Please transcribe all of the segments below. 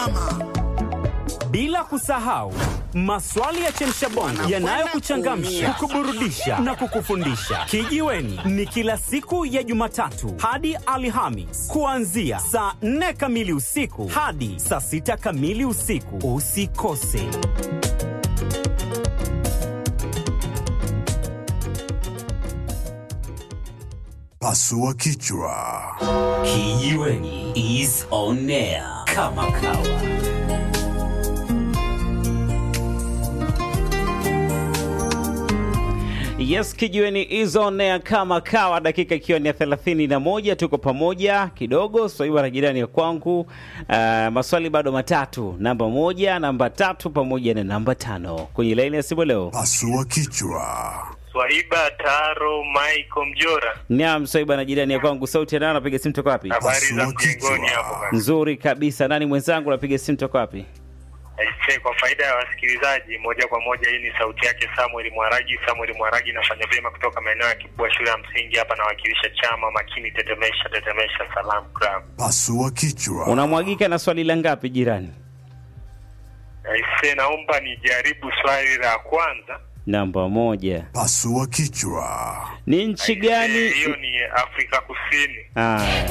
bila kusahau maswali ya chemshabongo yanayokuchangamsha, kukuburudisha na kukufundisha. Kijiweni ni kila siku ya Jumatatu hadi Alhamis kuanzia saa 4 kamili usiku hadi saa 6 kamili usiku. Usikose. Pasua kichwa. Kijiweni is on air kama kawa. Yes, kijiweni is on air kama kawa, dakika ikiwa ni ya thelathini na moja. Tuko pamoja kidogo swaiba na jirani ya kwangu. Uh, maswali bado matatu, namba moja, namba tatu pamoja na namba tano kwenye laini ya simu leo. Pasua kichwa. Swaiba Taro Michael Mjora, Naam, swaiba na jirani ya kwangu, sauti ya nani? Napiga simu toka wapi? habari za Pasua mjengoni kichwa. hapo bana. Nzuri kabisa. Nani mwenzangu? Napiga simu toka wapi? Aisee, kwa faida ya wasikilizaji moja kwa moja, hii ni sauti yake Samuel Mwaragi. Samuel Mwaragi nafanya vyema kutoka maeneo ya Kibua shule ya msingi hapa, nawakilisha chama makini tetemesha tetemesha Salam Club. Pasua kichwa. Unamwagika na swali la ngapi jirani? Aisee, naomba nijaribu swali la kwanza. Namba moja. Pasua kichwa. Ni nchi Aisee, gani? Hiyo ni Afrika Kusini. Aya.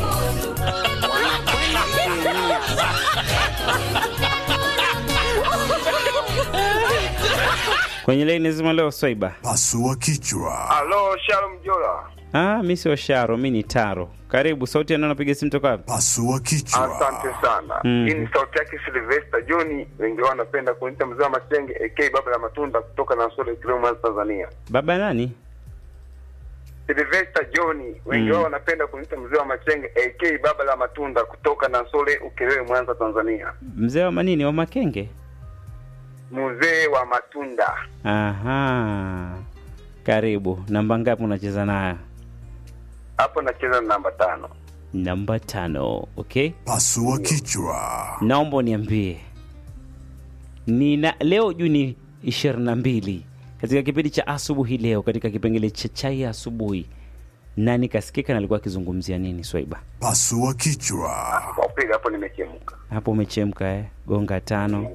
Kwenye laini zima leo Swaiba. Pasua kichwa. Halo, Shalom Jola. Ah, mi sio Sharo, mi ni Taro. Karibu, sauti yana napiga simu toka wapi? Pasua kichwa. Asante sana. Mm. Hii ni sauti yake Sylvester John, wengi wao wanapenda kuniita mzee wa Machenge AK baba la matunda kutoka Nansole Kilomita Tanzania. Baba nani? Sylvester John, wengi Mm. wao wanapenda kuniita mzee wa Machenge AK baba la matunda kutoka Nansole Ukerewe Mwanza Tanzania. Mzee wa manini wa Makenge? Mzee wa matunda. Aha. Karibu. Namba ngapi unacheza nayo? Hapo nacheza na namba tano. Namba tano. Okay. Pasua kichwa. Naomba uniambie nina leo Juni ishirini na mbili katika kipindi cha asubuhi leo, katika kipengele cha chai ya asubuhi, nani kasikika na alikuwa akizungumzia nini? Swaiba, Pasua kichwa. Kwa kweli hapo nimechemka. hapo umechemka eh? Gonga tano.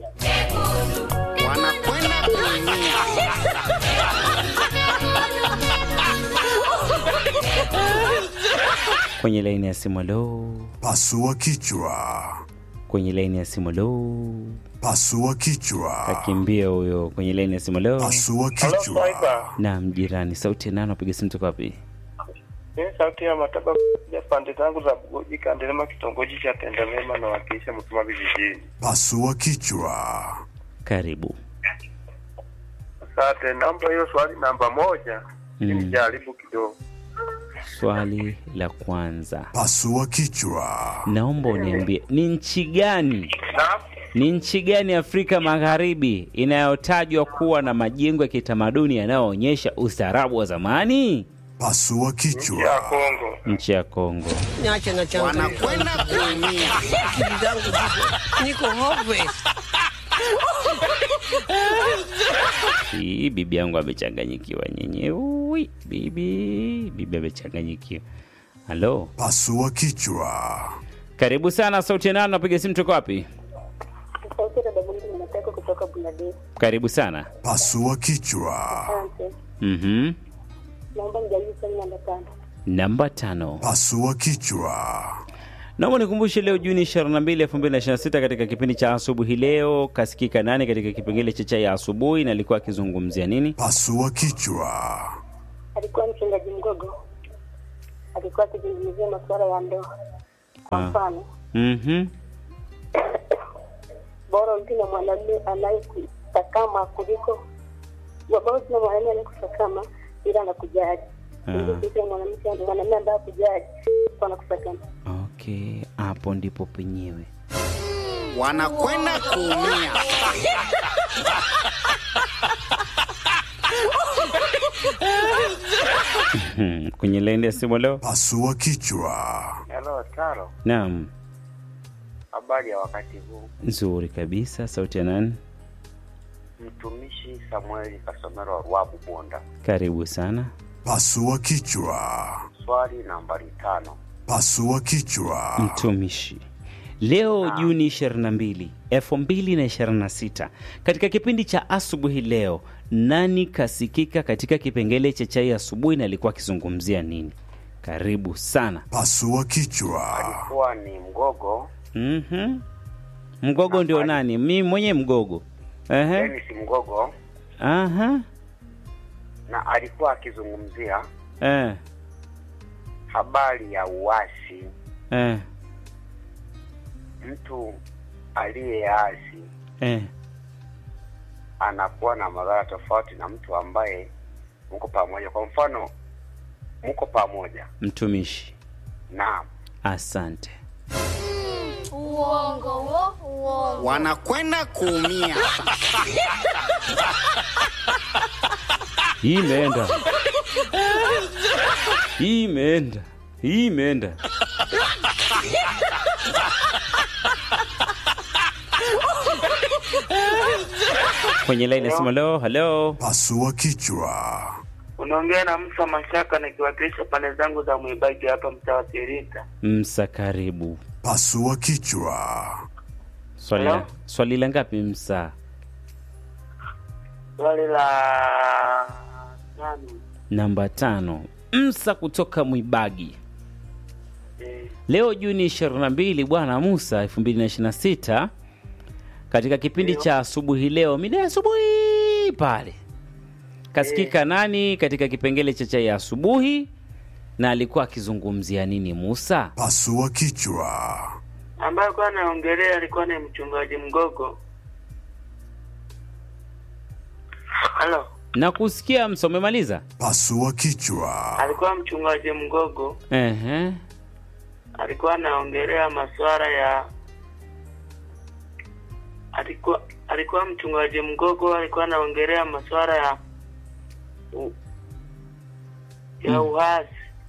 Kwenye laini ya simu lo, Pasua kichwa. kwenye laini ya simu lo, Pasua kichwa. akimbia huyo kwenye laini ya simu lo. Pasua Halo kichwa. Swaiba, Naam, jirani, sauti ya nani? Napiga simu toka wapi? mimi sauti ya mataba ya pande zangu za Bugoji Kandelema, kitongoji cha Tendamema, nawakilisha Mtuma vijijini. Pasua kichwa. Karibu. Asante, naomba hiyo swali namba moja Mm. nijaribu kidogo. Swali la kwanza, Pasua kichwa. naomba uniambie ni nchi gani, Naam. ni nchi gani Afrika Magharibi inayotajwa kuwa na majengo ya kitamaduni yanayoonyesha ustaarabu wa zamani? Pasua ya kichwa. Kongo. Nchi ya Kongo. Niache na changu. Wanakwenda kuumia. Akili zangu ziko- niko hopeless. Hii bibi yangu amechanganyikiwa nyenye. Ui, bibi bibi amechanganyikiwa. Halo, Pasua kichwa. karibu sana. Sauti ya nani? Napiga simu toka wapi? Sauti ya dada Bundu ninataka kutoka Bangladesh. Karibu sana. Pasua kichwa. Asante. Mhm. Naomba nijaribu swali namba tano. Namba tano. Pasua kichwa. Naomba nikumbushe leo Juni 22, 2026 katika kipindi cha asubuhi leo kasikika nani katika kipengele cha chai ya asubuhi na alikuwa akizungumzia nini? Pasua kichwa. Alikuwa mchungaji Mgogo, alikuwa akizungumzia masuala ya ndoa. Kwa Ah. mfano, Mhm. bora mtu na mwanamume anayekusakama kuliko bora tuna mwanamume anayekusakama ila anakujali Ah. kuliko mwanamke mwanamume ambaye akujali anakusakama. Okay, hapo ndipo penyewe. Wanakwenda kuumia. Hmm, Kwenye laini ya simu leo. Pasua kichwa. Hello, Taro. Naam, Habari ya wakati huu. nzuri kabisa. Sauti ya nani? Mtumishi Samueli Kasomero wa Ruabu Bonda. Karibu sana. Pasua kichwa. Swali nambari tano. Pasua kichwa. Mtumishi, Leo Juni 22, 2026, katika kipindi cha asubuhi leo, nani kasikika katika kipengele cha chai asubuhi na alikuwa akizungumzia nini? Karibu sana. Pasua kichwa. Kuwa ni mgogo Mhm. Mgogo ndio nani? Mi mwenye mgogo. Ehe. Dennis Mgogo, Aha. na alikuwa akizungumzia Eh. habari ya uasi. Eh. Mtu aliyeasi Eh. anakuwa na madhara tofauti na mtu ambaye mko pamoja. Kwa mfano, mko pamoja, Mtumishi. naam, Asante. Uongo wo, uongo. wanakwenda kuumia. Hii imeenda. Hii imeenda. Hii imeenda. Kwenye line nasema leo, hello. Pasua kichwa. Unaongea na Musa Mashaka nikiwakilisha pande zangu za Mwibagi hapa mtaa wa Sirita. Msa karibu. Pasua kichwa. Swali la, Hello? swali la ngapi Msa? Swali la nani? Namba tano. Msa kutoka Mwibagi. Eh, Leo Juni 22 bwana Musa 2026 katika kipindi cha asubuhi leo mida ya asubuhi pale kasikika nani katika kipengele cha chai ya asubuhi na alikuwa akizungumzia nini Musa? Pasua kichwa. ambaye alikuwa anaongelea alikuwa ni mchungaji Mgogo. Halo, Na kusikia Msa, umemaliza? Pasua kichwa. alikuwa mchungaji Mgogo, Ehe. alikuwa anaongelea masuala ya alikuwa alikuwa mchungaji Mgogo, alikuwa anaongelea masuala ya u, ya uhasi.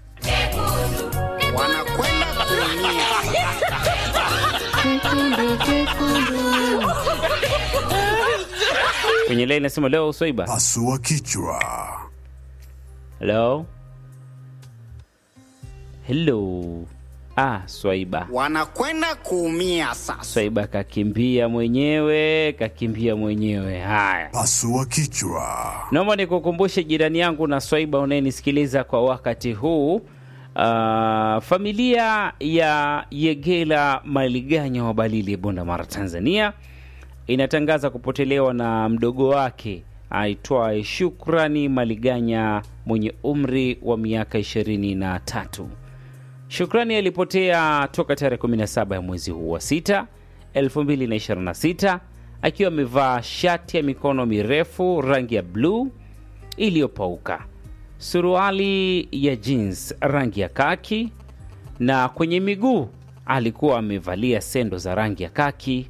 wanakwenda kuumia. Kwenye line nasema leo Swaiba. Pasua kichwa. Hello. Hello. Ah, Swaiba. wanakwenda kuumia sasa. Swaiba kakimbia mwenyewe, kakimbia mwenyewe. Haya. Pasua kichwa. Naomba nikukumbushe jirani yangu na Swaiba unayenisikiliza kwa wakati huu. Uh, familia ya Yegela Maliganya wa Balili Bunda Mara Tanzania inatangaza kupotelewa na mdogo wake aitwaye Shukrani Maliganya mwenye umri wa miaka ishirini na tatu. Shukrani alipotea toka tarehe 17 ya mwezi huu wa 6 2026 akiwa amevaa shati ya mikono mirefu rangi ya bluu iliyopauka, suruali ya jeans rangi ya kaki, na kwenye miguu alikuwa amevalia sendo za rangi ya kaki.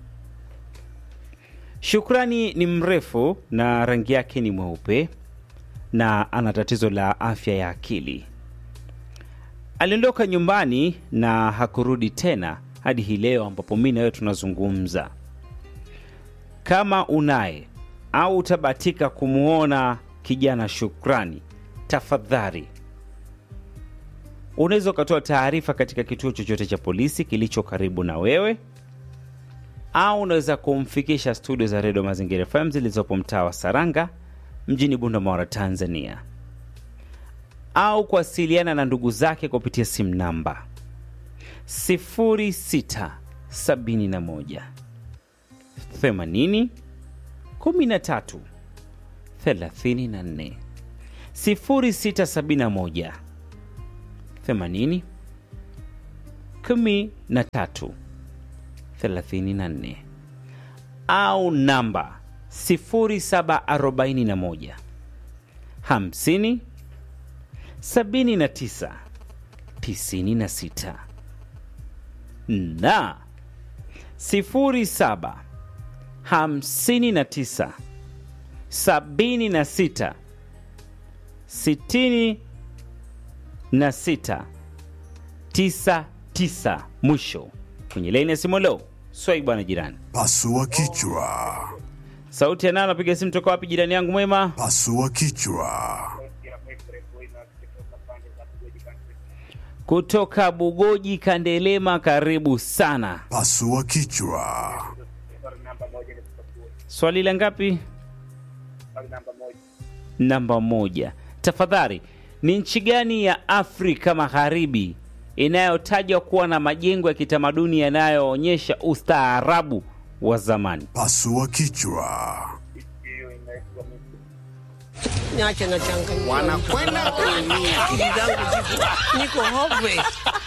Shukrani ni mrefu na rangi yake ni mweupe na ana tatizo la afya ya akili. Aliondoka nyumbani na hakurudi tena hadi hii leo ambapo mi na wewe tunazungumza. Kama unaye au utabatika kumwona kijana Shukrani, tafadhali unaweza ukatoa taarifa katika kituo chochote cha polisi kilicho karibu na wewe, au unaweza kumfikisha studio za redio Mazingira FM zilizopo mtaa wa Saranga mjini Bunda, Tanzania au kuwasiliana na ndugu zake kupitia simu namba 0671 80 13 34 0671 80 13 34 au namba 0741 50 79 96 na 07 59 76 66 99 mwisho kwenye laini ya simu leo swai bwana jirani Pasua kichwa. sauti ya nani anapiga simu toka wapi jirani yangu mwema Pasua kichwa. kutoka Bugoji Kandelema, karibu sana. Pasua kichwa. Swali la ngapi? Namba moja. Tafadhali, ni nchi gani ya Afrika Magharibi inayotajwa kuwa na majengo ya kitamaduni yanayoonyesha ustaarabu wa zamani? Pasua kichwa. Niache na changa. Wanakwenda kuumia. Akili zangu ziko niko hopeless.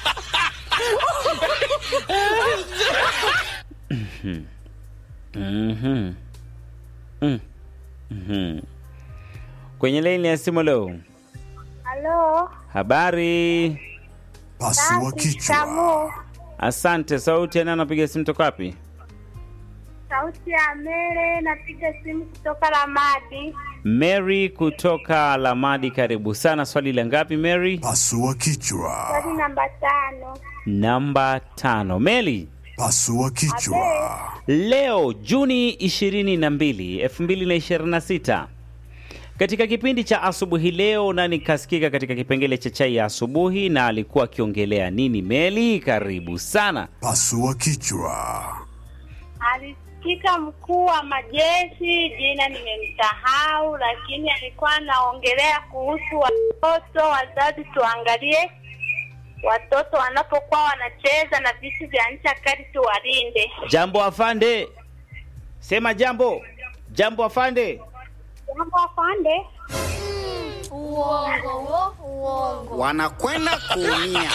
Mhm. Mm. Mhm. Kwenye laini ya simu leo, Halo. habari? Pasua Safi, kichwa. shikamoo. Asante. Sauti ya nani anapiga simu toka wapi? Sauti ya Mere, napiga simu kutoka Ramadi. Mary kutoka Lamadi, karibu sana. Swali la ngapi Mary? Pasua kichwa. Swali namba tano. Namba tano. Mary, Pasua kichwa. leo Juni 22, 2026 katika kipindi cha asubuhi leo, nani kasikika katika kipengele cha chai ya asubuhi na alikuwa akiongelea nini? Meli, karibu sana. Pasua kichwa. Alisikika mkuu wa majeshi, jina nimemsahau, lakini alikuwa anaongelea kuhusu watoto. Wazazi, tuangalie watoto wanapokuwa wanacheza na vitu vya ncha kali, tuwalinde. Jambo afande, sema jambo. Jambo afande. Jambo afande. Uongo wo, uongo. Wanakwenda kuumia.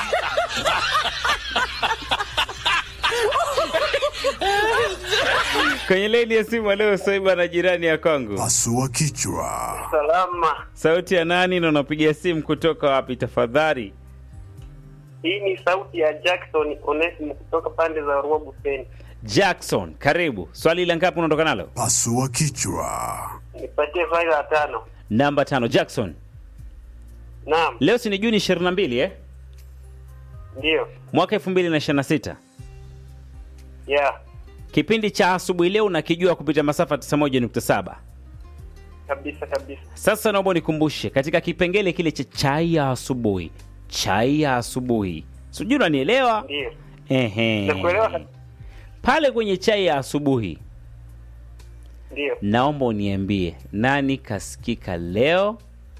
Kwenye laini ya simu leo Soiba na jirani ya Kongo. Pasua kichwa. Salama. Sauti ya nani na unapiga simu kutoka wapi tafadhali? Hii ni sauti ya Jackson Onesimo kutoka pande za Rua Buseni. Jackson, karibu. Swali la ngapi unaondoka nalo? Pasua kichwa. Nipatie faili la tano. Namba tano. Jackson, Naam, leo si ni Juni 22 eh? ndio. Mwaka 2026. Yeah, Kipindi cha asubuhi leo unakijua kupitia masafa 91.7. kabisa kabisa. Sasa naomba nikumbushe katika kipengele kile cha chai ya asubuhi. Chai ya asubuhi. Sijui unanielewa? Ndio. Ehe. Nakuelewa kabisa. Pale kwenye chai ya asubuhi Ndio. naomba uniambie nani kasikika leo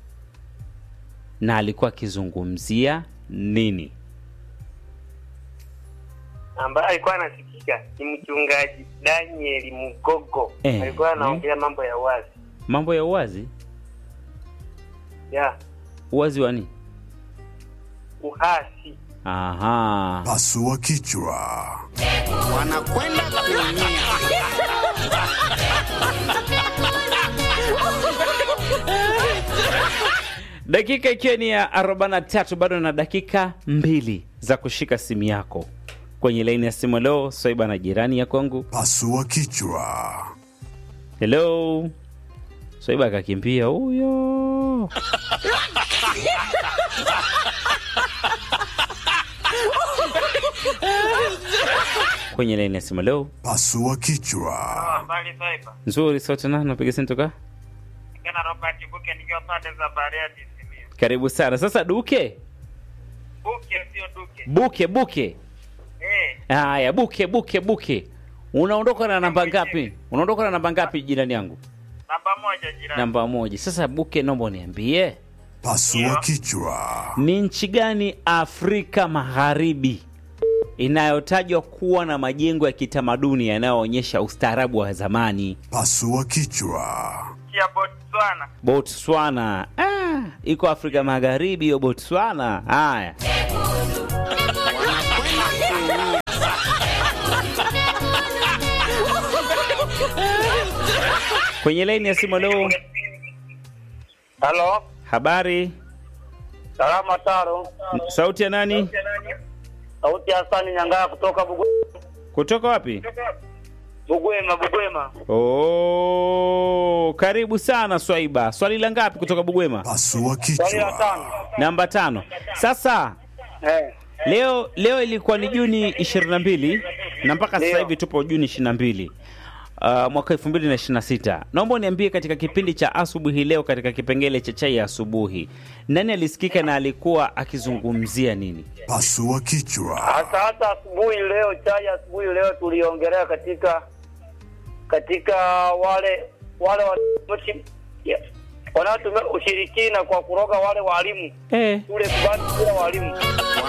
na alikuwa akizungumzia nini? Ambaye alikuwa anasikika ni mchungaji Daniel Mugogo. Eh, Alikuwa anaongelea mambo ya wazi. Mambo ya uwazi? Yeah, Uwazi wa nini? uhasi. Aha. Pasua kichwa. Wanakwenda kuumia. Dakika ikiwa ni ya 43 bado na dakika mbili za kushika simu yako kwenye laini ya simu. Leo Swaiba na jirani ya kwangu. Pasua kichwa. Hello. Swaiba akakimbia huyo. kwenye laini ya simu leo. Pasua kichwa. Habari Saiba. Nzuri, sauti na napiga simu toka. Kana Robert Buke nikiwa pande za Bariadi Simiyu. Karibu sana. Sasa Duke, Buke sio Duke. Buke, Buke. Eh, Haya, Buke, Buke, Buke. Unaondoka na namba ngapi? Unaondoka na namba ngapi jirani yangu? namba moja jirani. Namba moja. Sasa Buke, naomba uniambie Pasua kichwa. ni nchi gani Afrika Magharibi inayotajwa kuwa na majengo ya kitamaduni yanayoonyesha ustaarabu wa zamani? Pasua kichwa. Kia Botswana. Botswana. Ah, iko Afrika Magharibi hiyo Botswana. Haya. Kwenye laini ya simu leo, Halo, habari, salama Taro. sauti ya nani? Sauti ya Hasani Nyangaa kutoka Bugu- Kutoka wapi? Bugwema, Bugwema. Oh, karibu sana Swaiba. Swali la ngapi kutoka Bugwema? Pasua Swali la kichwa. tano. Namba tano. Sasa Eh, leo leo ilikuwa ni Juni 22 na mpaka sasa Ndio. hivi tupo Juni 22. uh, mwaka 2026. Naomba uniambie katika kipindi cha asubuhi leo, katika kipengele cha chai ya asubuhi, nani alisikika na alikuwa akizungumzia nini? Pasua kichwa. Hasa hata asubuhi leo, chai ya asubuhi leo tuliongelea katika katika wale wale wa- yeah, wanaotumia ushirikina kwa kuroga wale walimu Eh. shule kubani bila walimu